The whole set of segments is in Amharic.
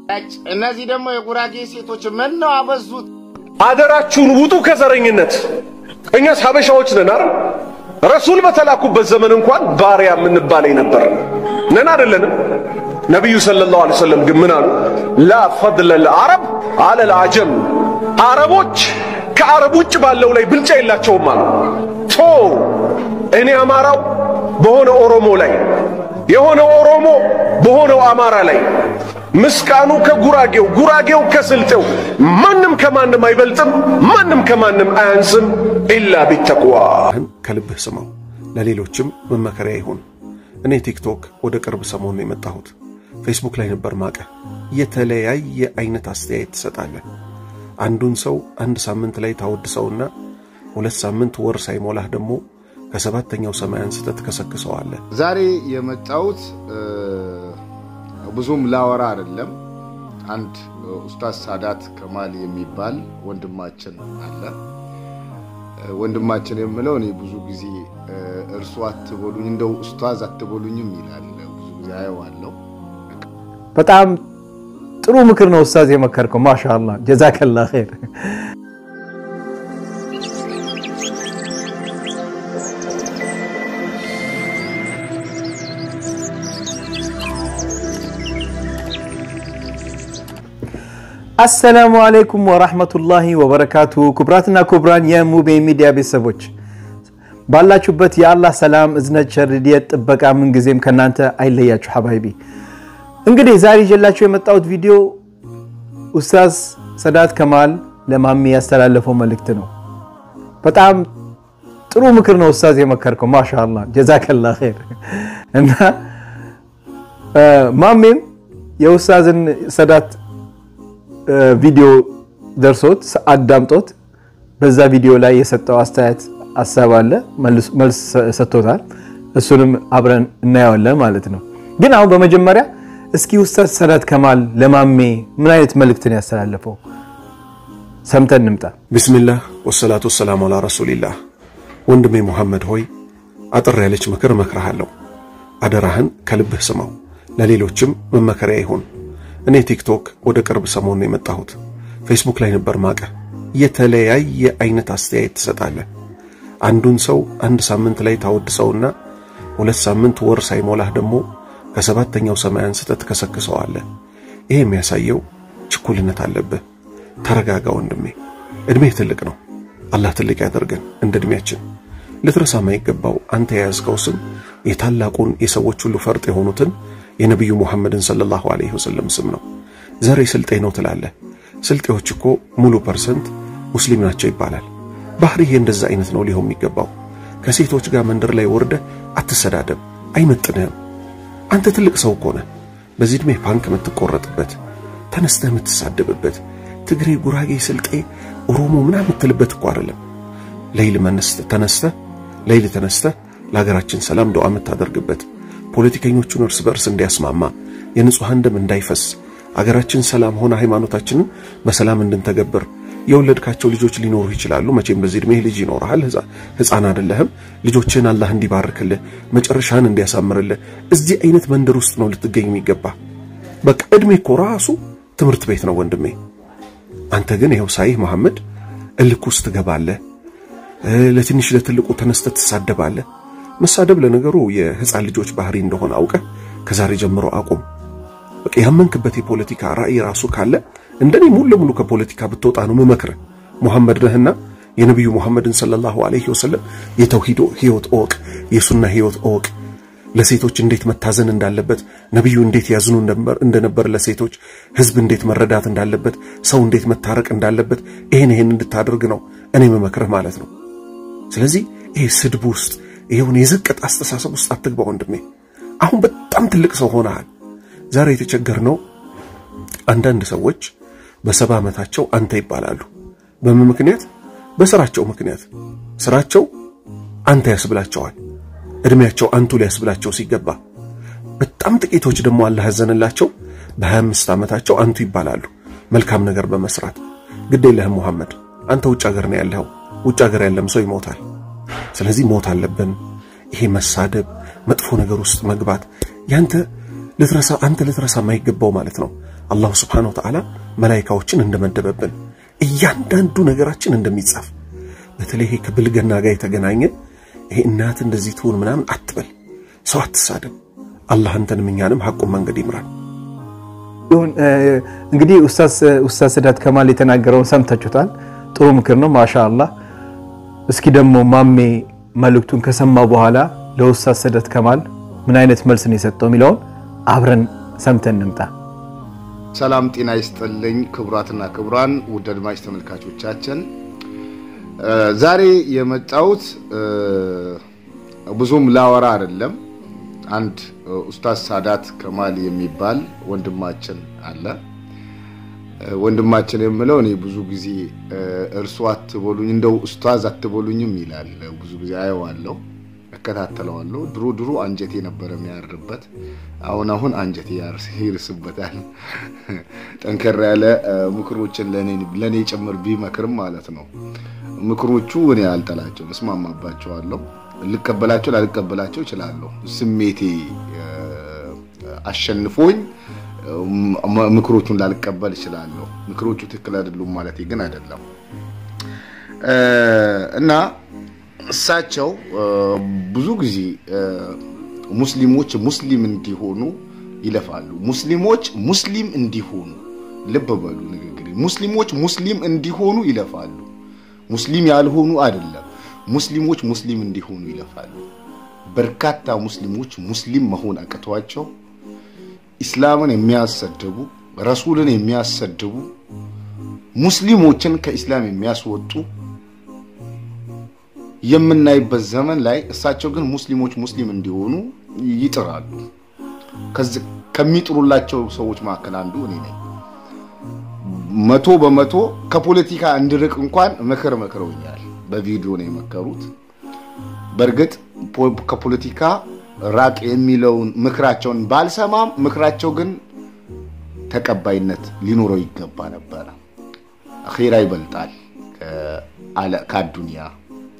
እነዚህ ደግሞ የጉራጌ ሴቶች ምን ነው አበዙት። አደራችሁን ውጡ ከዘረኝነት። እኛስ ሀበሻዎች ነን አይደል? ረሱል በተላኩበት ዘመን እንኳን ባሪያ የምንባለኝ ነበር ነን አይደለንም? ነቢዩ ሰለላሁ ዐለይሂ ወሰለም ግን ምን አሉ? ላ ፈድለ ለአረብ አለል አጀም፣ አረቦች ከአረብ ውጭ ባለው ላይ ብልጫ የላቸውም አሉ። ቶ እኔ አማራው በሆነ ኦሮሞ ላይ የሆነ ኦሮሞ በሆነው አማራ ላይ ምስቃኑ ከጉራጌው ጉራጌው ከስልጤው ማንም ከማንም አይበልጥም፣ ማንም ከማንም አያንስም። ኢላ ቢተቅዋ ከልብህ ስማው፣ ለሌሎችም መመከሪያ ይሁን። እኔ ቲክቶክ ወደ ቅርብ ሰሞን የመጣሁት ፌስቡክ ላይ ነበር ማቀ የተለያየ አይነት አስተያየት ትሰጣለህ። አንዱን ሰው አንድ ሳምንት ላይ ታወድሰውና ሁለት ሳምንት ወር ሳይሞላህ ደግሞ ከሰባተኛው ሰማይ አንስተህ ትከሰክሰዋለህ። ዛሬ የመጣሁት ብዙም ላወራ አይደለም። አንድ ኡስታዝ ሳዳት ከማል የሚባል ወንድማችን አለ። ወንድማችን የምለው እኔ ብዙ ጊዜ እርሱ አትበሉኝ እንደው ኡስታዝ አትበሉኝም ይላል። ብዙ ጊዜ አየዋለሁ። በጣም ጥሩ ምክር ነው ኡስታዝ የመከርከው። ማሻአላህ ጀዛከላ ኸይር። አሰላሙ አለይኩም ወራህመቱላሂ ወበረካቱ። ክቡራትና ክቡራን የሙቤ ሚዲያ ቤተሰቦች ባላችሁበት የአላህ ሰላም፣ እዝነት፣ ቸርድየት፣ ጥበቃ ምንጊዜም ከእናንተ አይለያችሁ። ሐባይቢ እንግዲህ ዛሬ ይዤላችሁ የመጣሁት ቪዲዮ ኡስታዝ ሰዳት ከማል ለማሚ ያስተላለፈው መልእክት ነው። በጣም ጥሩ ምክር ነው ኡስታዝ የመከርከው። ማሻአላህ ጀዛከላ ኸይር እና ማሜም የኡስታዝን ሰዳት ቪዲዮ ደርሶት አዳምጦት በዛ ቪዲዮ ላይ የሰጠው አስተያየት ሀሳብ አለ፣ መልስ ሰጥቶታል። እሱንም አብረን እናየዋለን ማለት ነው። ግን አሁን በመጀመሪያ እስኪ ኡስታዝ ሰዳት ከማል ለማሜ ምን አይነት መልእክትን ያስተላለፈው ሰምተን እንምጣ። ቢስሚላህ ወሰላቱ ወሰላሙ አላ ረሱሊላህ። ወንድሜ ሙሐመድ ሆይ አጥር ያለች ምክር እመክርሃለሁ። አደራህን ከልብህ ስማው፣ ለሌሎችም መመከሪያ ይሁን። እኔ ቲክቶክ ወደ ቅርብ ሰሞን የመጣሁት ፌስቡክ ላይ ነበር ማቀ የተለያየ አይነት አስተያየት ትሰጣለህ። አንዱን ሰው አንድ ሳምንት ላይ ታወድሰውና ሁለት ሳምንት ወር ሳይሞላህ ደግሞ ከሰባተኛው ሰማይ አንስተህ ትከሰክሰዋለህ። ይሄ የሚያሳየው ችኩልነት አለብህ። ተረጋጋ ወንድሜ፣ ዕድሜህ ትልቅ ነው። አላህ ትልቅ ያደርገን እንደ ዕድሜያችን። ልትረሳ ማይገባው አንተ የያዝከው ስም የታላቁን የሰዎች ሁሉ ፈርጥ የሆኑትን የነቢዩ ሙሐመድን ሰለላሁ ዐለይሂ ወሰለም ስም ነው። ዘሬ ስልጤ ነው ትላለህ። ስልጤዎች እኮ ሙሉ ፐርሰንት ሙስሊም ናቸው ይባላል። ባህሪህ እንደዛ አይነት ነው ሊሆን የሚገባው። ከሴቶች ጋር መንደር ላይ ወርደህ አትሰዳደብ፣ አይመጥንህም። አንተ ትልቅ ሰው እኮ ነህ። በዚህ ዕድሜ ፓንክ የምትቆረጥበት፣ ተነስተህ የምትሳደብበት፣ ትግሬ፣ ጉራጌ፣ ስልጤ፣ ኦሮሞ ምናምን የምትልበት እኮ አይደለም። ሌይል ተነስተህ ሌይል ተነስተህ ለሀገራችን ሰላም ዱዓ የምታደርግበት ፖለቲከኞቹን እርስ በርስ እንዲያስማማ የንጹሐን ደም እንዳይፈስ አገራችን ሰላም ሆነ ሃይማኖታችንን በሰላም እንድንተገብር የወለድካቸው ልጆች ሊኖሩ ይችላሉ። መቼም በዚህ ዕድሜ ልጅ ይኖርሃል። ሕፃን አይደለህም። ልጆችህን አላህ እንዲባርክልህ መጨረሻህን እንዲያሳምርልህ እዚህ አይነት መንደር ውስጥ ነው ልትገኝ የሚገባ። በቃ ዕድሜ እኮ ራሱ ትምህርት ቤት ነው ወንድሜ። አንተ ግን ይኸው ሳይህ መሐመድ እልክ ውስጥ ትገባለህ። ለትንሽ ለትልቁ ተነስተህ ትሳደባለህ። መሳደብ ለነገሩ የህፃን ልጆች ባህሪ እንደሆነ አውቀህ ከዛሬ ጀምሮ አቁም። በቃ ያመንክበት የፖለቲካ ራዕይ ራሱ ካለ እንደኔ ሙሉ ለሙሉ ከፖለቲካ ብትወጣ ነው ምመክርህ። ሙሐመድ ነህና የነቢዩ ሙሐመድን ሰለላሁ ዐለይሂ ወሰለም የተውሂዶ ህይወት እወቅ፣ የሱና ህይወት እወቅ። ለሴቶች እንዴት መታዘን እንዳለበት፣ ነቢዩ እንዴት ያዝኑ እንደነበር ለሴቶች፣ ህዝብ እንዴት መረዳት እንዳለበት፣ ሰው እንዴት መታረቅ እንዳለበት ይሄን ይሄን እንድታደርግ ነው እኔ ምመክርህ ማለት ነው። ስለዚህ ይሄ ስድብ ውስጥ ይሄውን የዝቅጥ አስተሳሰብ ውስጥ አትግባ ወንድሜ። አሁን በጣም ትልቅ ሰው ሆነሃል። ዛሬ የተቸገርነው አንዳንድ ሰዎች በሰባ ዓመታቸው አንተ ይባላሉ። በምን ምክንያት? በስራቸው ምክንያት። ስራቸው አንተ ያስብላቸዋል። እድሜያቸው አንቱ ሊያስብላቸው ሲገባ፣ በጣም ጥቂቶች ደግሞ አላህ ያዘንላቸው በ25 ዓመታቸው አንቱ ይባላሉ መልካም ነገር በመስራት ግድ የለህም ሙሐመድ። አንተ ውጭ ሀገር ነው ያለኸው። ውጭ ሀገር ያለም ሰው ይሞታል። ስለዚህ ሞት አለብን። ይሄ መሳደብ፣ መጥፎ ነገር ውስጥ መግባት ያንተ ልትረሳ አንተ ልትረሳ የማይገባው ማለት ነው። አላሁ ስብሓነሁ ወተዓላ መላይካዎችን እንደመደበብን እያንዳንዱ ነገራችን እንደሚጻፍ በተለይ ይሄ ከብልግና ጋር የተገናኘ ይሄ እናት እንደዚህ ትሁን ምናምን አትበል፣ ሰው አትሳደብ። አላህ አንተንም እኛንም ሐቁን መንገድ ይምራል። እንግዲህ ኡስታዝ ስዳት ከማል የተናገረውን ሰምታችሁታል። ጥሩ ምክር ነው። ማሻ አላህ። እስኪ ደግሞ ማሜ መልእክቱን ከሰማ በኋላ ለኡስታዝ ስዳት ከማል ምን አይነት መልስ ነው የሰጠው የሚለውን አብረን ሰምተን እንምጣ። ሰላም ጤና ይስጥልኝ ክቡራትና ክቡራን ውድ አድማጭ ተመልካቾቻችን፣ ዛሬ የመጣሁት ብዙም ላወራ አይደለም። አንድ ኡስታዝ ሳዳት ከማል የሚባል ወንድማችን አለ። ወንድማችን የምለው እኔ ብዙ ጊዜ እርሱ አትበሉኝ እንደው ኡስታዝ አትበሉኝም ይላል። ብዙ ጊዜ አየዋለሁ፣ እከታተለዋለሁ። ድሮ ድሮ አንጀቴ ነበረ የሚያርበት፣ አሁን አሁን አንጀቴ ይርስበታል። ጠንከር ያለ ምክሮችን ለእኔ ጭምር ቢመክርም ማለት ነው። ምክሮቹ እኔ አልጠላቸውም፣ እስማማባቸዋለሁ። ልቀበላቸው ላልቀበላቸው እችላለሁ። ስሜቴ አሸንፎኝ ምክሮቹን ላልቀበል እችላለሁ። ምክሮቹ ትክክል አይደሉም ማለት ግን አይደለም እና እሳቸው ብዙ ጊዜ ሙስሊሞች ሙስሊም እንዲሆኑ ይለፋሉ። ሙስሊሞች ሙስሊም እንዲሆኑ ልብ በሉ ንግግር ሙስሊሞች ሙስሊም እንዲሆኑ ይለፋሉ። ሙስሊም ያልሆኑ አይደለም ሙስሊሞች ሙስሊም እንዲሆኑ ይለፋሉ። በርካታ ሙስሊሞች ሙስሊም መሆን አቅቷቸው ኢስላምን የሚያሰድቡ ረሱልን የሚያሰድቡ ሙስሊሞችን ከኢስላም የሚያስወጡ የምናይበት ዘመን ላይ እሳቸው ግን ሙስሊሞች ሙስሊም እንዲሆኑ ይጥራሉ። ከሚጥሩላቸው ሰዎች መካከል አንዱ እኔ ነኝ። መቶ በመቶ ከፖለቲካ እንድርቅ እንኳን ምክር መክረውኛል። በቪዲዮ ነው የመከሩት። በእርግጥ ከፖለቲካ ራቅ የሚለውን ምክራቸውን ባልሰማም ምክራቸው ግን ተቀባይነት ሊኖረው ይገባ ነበረ። አኼራ ይበልጣል ከአዱንያ።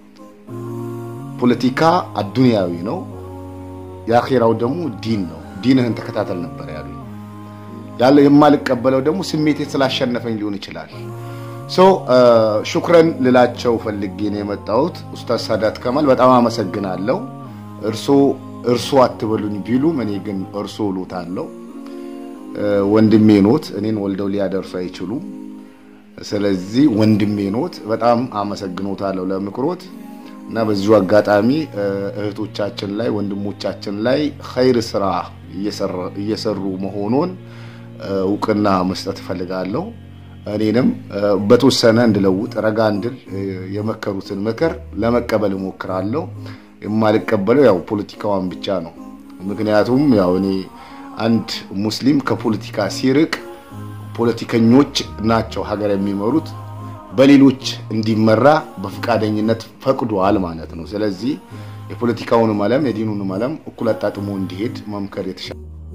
ፖለቲካ አዱንያዊ ነው፣ የአኼራው ደግሞ ዲን ነው። ዲንህን ተከታተል ነበር ያሉኝ። ያለ የማልቀበለው ደግሞ ስሜቴ ስላሸነፈኝ ሊሆን ይችላል። ሰው ሹክረን ልላቸው ፈልጌ ነው የመጣሁት። ኡስታዝ ሳዳት ከማል በጣም አመሰግናለሁ። እርሶ እርሶ አትበሉኝ ቢሉም እኔ ግን እርሶ እሎታለሁ። ወንድሜ ኖት፣ እኔን ወልደው ሊያደርሱ አይችሉም። ስለዚህ ወንድሜ ኖት፣ በጣም አመሰግኖታለሁ ለምክሮት እና በዚሁ አጋጣሚ እህቶቻችን ላይ ወንድሞቻችን ላይ ኸይር ስራ እየሰሩ መሆኑን እውቅና መስጠት እፈልጋለሁ። እኔንም በተወሰነ እንድለውጥ ረጋ እንድል የመከሩትን ምክር ለመቀበል እሞክራለሁ። የማልቀበለው ያው ፖለቲካዋን ብቻ ነው። ምክንያቱም ያው እኔ አንድ ሙስሊም ከፖለቲካ ሲርቅ ፖለቲከኞች ናቸው ሀገር የሚመሩት በሌሎች እንዲመራ በፈቃደኝነት ፈቅዷል ማለት ነው። ስለዚህ የፖለቲካውንም ዓለም የዲኑንም ዓለም እኩል አጣጥሞ እንዲሄድ መምከር የተሻለ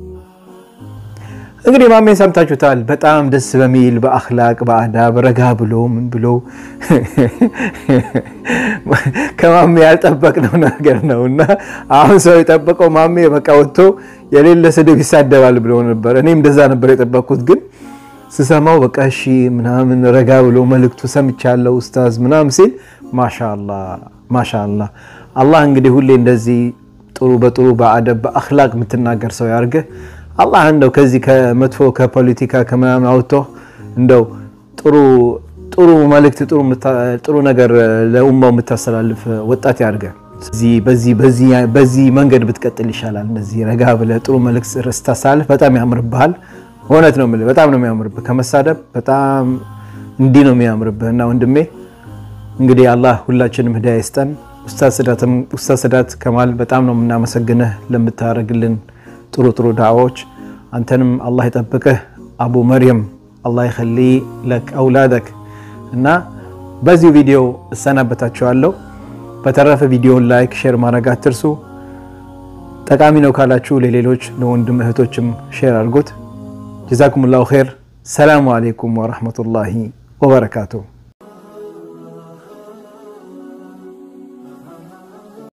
እንግዲህ ማሜን ሰምታችሁታል። በጣም ደስ በሚል በአክላቅ በአዳብ ረጋ ብሎ ምን ብሎ ከማሜ ያልጠበቅነው ነገር ነው እና አሁን ሰው የጠበቀው ማሜ በቃ ወጥቶ የሌለ ስድብ ይሳደባል ብሎ ነበር። እኔም እንደዛ ነበር የጠበቅኩት፣ ግን ስሰማው በቃ እሺ ምናምን ረጋ ብሎ መልእክቱ ሰምቻለሁ ኡስታዝ ምናምን ሲል ማሻላ ማሻላ። አላህ እንግዲህ ሁሌ እንደዚህ ጥሩ በጥሩ በአደብ በአክላቅ የምትናገር ሰው ያርገህ። አላህ እንደው ከዚህ ከመጥፎ ከፖለቲካ ከምናምን አውጥቶ እንደው ጥሩ ጥሩ መልእክት ጥሩ ነገር ለኡማው የምታስተላልፍ ወጣት ያድርገ። በዚህ መንገድ ብትቀጥል ይሻላል። እንደዚህ ረጋ ብለህ ጥሩ መልእክት ስታስተላልፍ በጣም ያምርብሃል። እውነት ነው የምልህ፣ በጣም ነው የሚያምርብህ። ከመሳደብ በጣም እንዲህ ነው የሚያምርብህ። እና ወንድሜ እንግዲህ አላህ ሁላችንም ህዳያ ይስጠን። ኡስታዝ ስዳት ከማል በጣም ነው የምናመሰግንህ ለምታደርግልን ጥሩ ጥሩ ዳዕዋዎች አንተንም አላህ ይጠብቅህ። አቡ መርየም አላህ ይኸሊ ለክ አውላደክ እና በዚሁ ቪዲዮ እሰናበታችኋለሁ። በተረፈ ቪዲዮን ላይክ፣ ሼር ማድረግ አትርሱ። ጠቃሚ ነው ካላችሁ ለሌሎች ለወንድም እህቶችም ሼር አድርጉት። ጀዛኩሙላሁ ኸይር። ሰላሙ አሌይኩም ወረሕመቱላሂ ወበረካቱሁ።